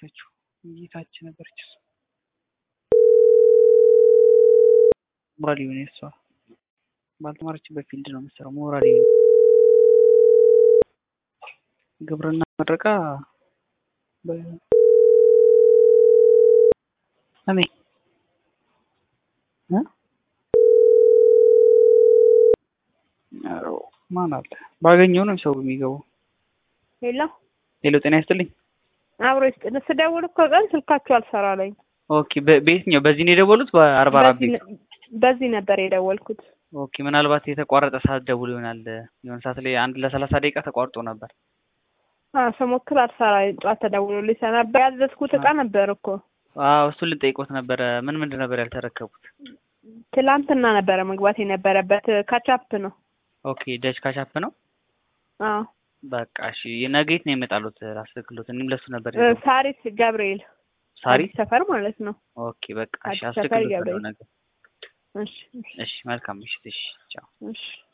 የጠፋችው ጌታች ነበረች። እሷ ሞራል ይሁን እሷ ባልተማረችበት ፊልድ ነው የምትሰራው። ሞራል ይሁን ግብርና መረቃ እኔ ማን አለ ባገኘው ነው ሰው የሚገባው። ሄሎ ሄሎ፣ ጤና ይስጥልኝ። አብሮ ይስጥል። ስደውል እኮ ቀን ስልካችሁ አልሰራለኝ። ኦኬ፣ በየትኛው በዚህ ነው የደወሉት? በአርባ አራት ቤት በዚህ ነበር የደወልኩት። ኦኬ፣ ምናልባት የተቋረጠ ሰዓት ደውል ይሆናል። የሆነ ሰዓት ላይ አንድ ለሰላሳ ደቂቃ ተቋርጦ ነበር። አዎ ስሞክር አልሰራ። ጠዋት ተደውሎልኝ ነበር። ያዘዝኩት እቃ ነበር እኮ። አዎ እሱን ልጠይቆት ነበረ። ምን ምንድን ነበር ያልተረከቡት? ትላንትና ነበረ መግባት የነበረበት። ካቻፕ ነው። ኦኬ፣ ደጅ ካቻፕ ነው። አዎ በቃ እሺ፣ ነገ የት ነው የመጣሉት? ላስልክሎት። እኔም ለሱ ነበር ሳሪስ ገብርኤል ሳሪስ ሰፈር ማለት ነው። ኦኬ፣ በቃ እሺ፣ አዲስ ሰፈር አስልክሎት ገብርኤል። ነገ። እሺ እሺ፣ መልካም ምሽት። እሺ፣ ቻው። እሺ